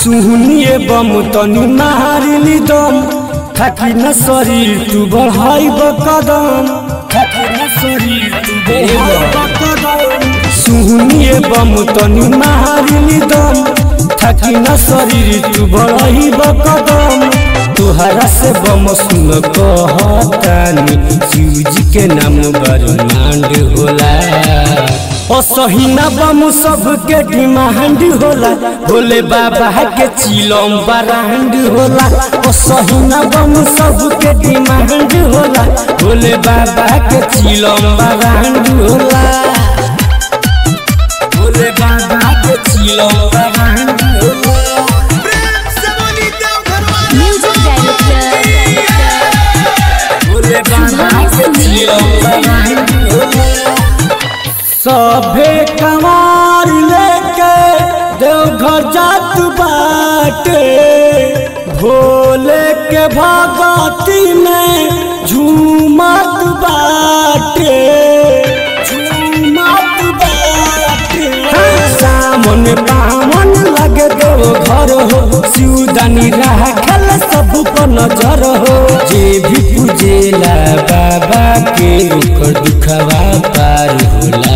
सुहनिए बम तनी मारिली दम थाकी न शरीर तू बढ़ाई कदम थाकी न शरीर तू बढ़ाई कदम सुहनिए बम तनी मारिली दम थाकी न शरीर तू बढ़ाई कदम तुहरा से बम सुन कहतानी शिव जी के नाम बरमांड होला असहिना बम सबके डिमांड होला भोले बाबा के चिलम बरांड होला असहिना बम सबके डिमांड होला भोले बाबा के चिलम बरांड होला भोले बाबा के चिलम बरांड होला म्यूजिक डायरेक्टर भोले बाबा के चिलम बरांड होला सभे कमार लेके देवघर जात बाटे भोले के भगती में झूमत बाटे झूमत बाटे सामन पावन लगे देव घर हो सिउदानी राखल सब पर नजर हो जे भी पूजेला बाबा के ओकर दुखवा पार होला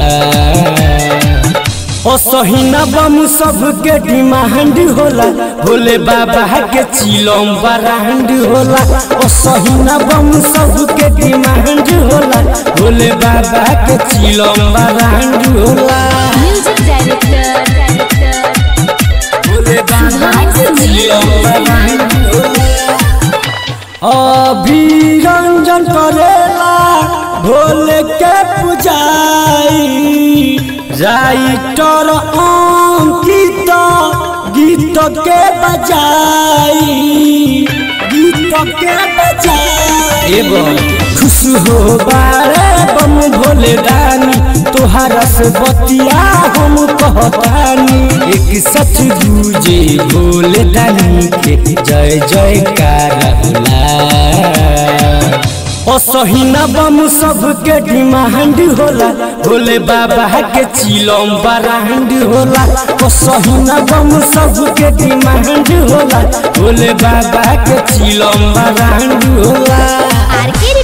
असहिना बम सबके डिमांड होला भोले बाबा के चिलम बरांड होला असहिना बम सबके डिमांड होला भोले बाबा के चिलम बरांड होला म्यूजिक डायरेक्टर भोले बाबा के चिलम बरांड होला अभिरंजन करेला भोले के पुजाई राइटर अंकित गीत के बजाई गीत के बजाई एवं खुश हो बारे बम भोले रानी तोहरा से बतिया हम कहतानी एक सच दूजे भोले रानी के जय जयकार होला असहिना बम सबके डिमांड होला भोले बाबा के चिलम बरांड होला असहिना बम सबके डिमांड होला भोले बाबा के चिलम बरांड होला आरके